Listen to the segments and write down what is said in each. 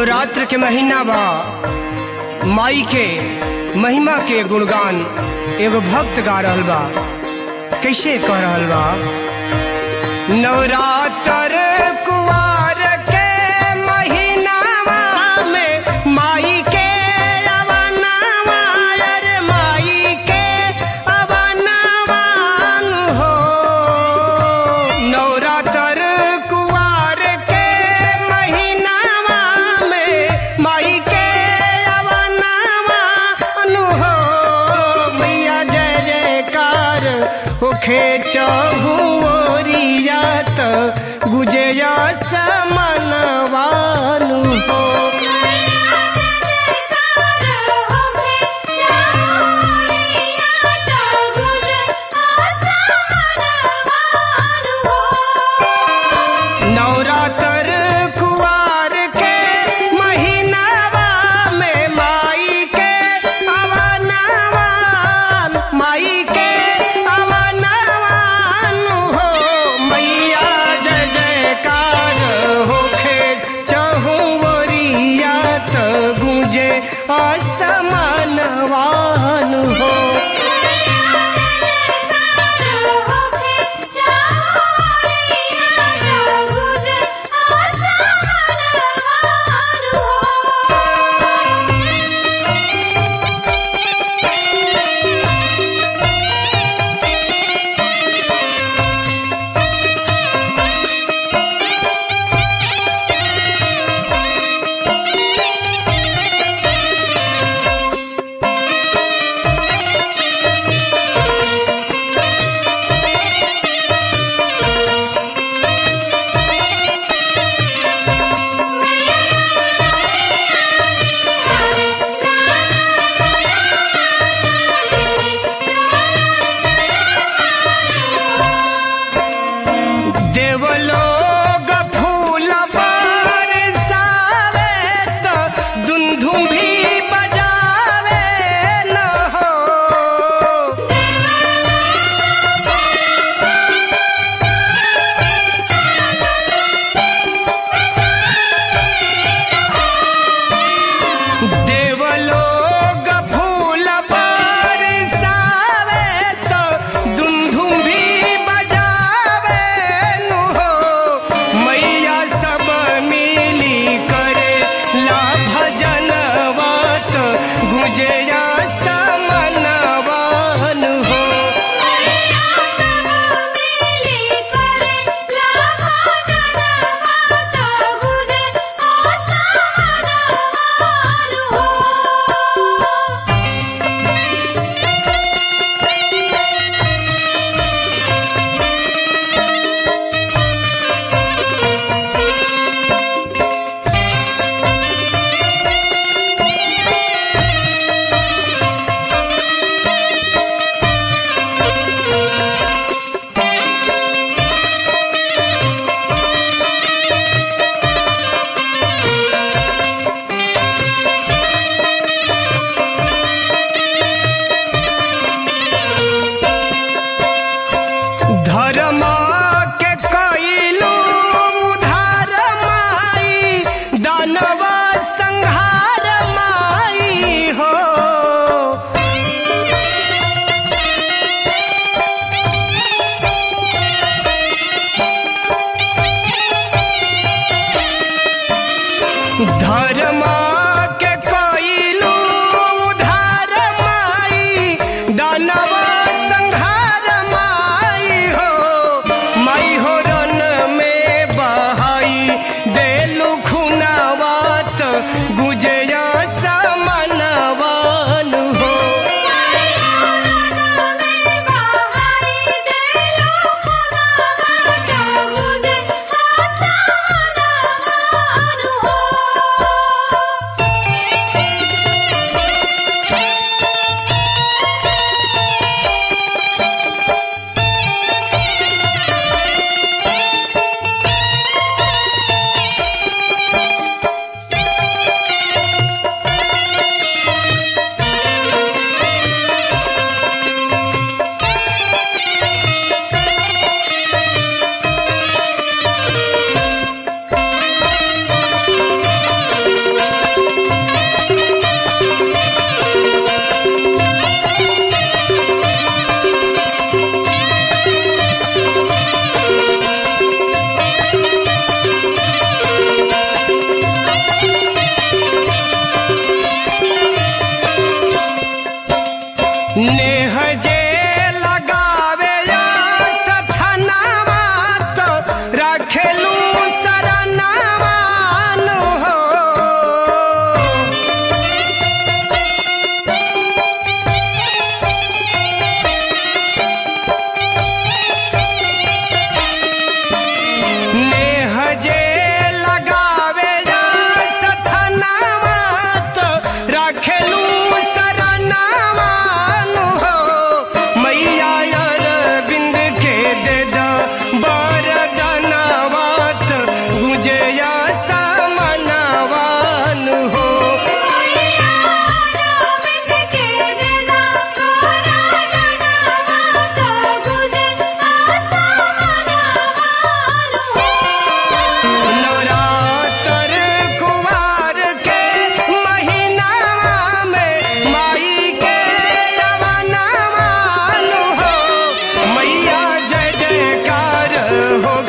नवरात्र के महीना बा माई के महिमा के गुणगान एगो भक्त गा रहल बा कैसे कह रहल बा नवरात्र कुवार के महीनावा में माई के अवनावा अरे माई के अवनावान हो नवरात्र कुवार के महीनावा में माई के अवनावान हो मैया जय जयकार होखे चहुरिया त गुजया समनवानु हो नवरात्र कुवार के महीनावा में माई के अवनवान माई के अवनवान हो मैया जय जयकार होखे चहुवरिया त गुंजे असमनवान हो देवलोग फूल बरसावे त दुंदुम भी बजावे न हो देवलोग फूल बरसावे त दुंदुम भी बजावे नु हो मैया सब मिली करे ला भजनवत गुजया समनवन हो धर्म के कैलू उधार माई दानव संहार माई हो धर्म के कैलू उधार माई दानव संहार माई हो माई हो रन में बहाई देलू खुनावत गुजया समनवन हो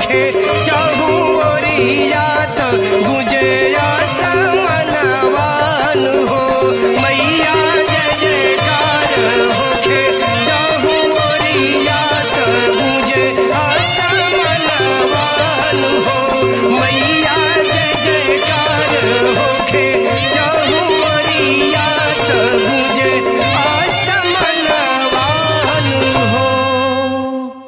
देखे चहु ओरिया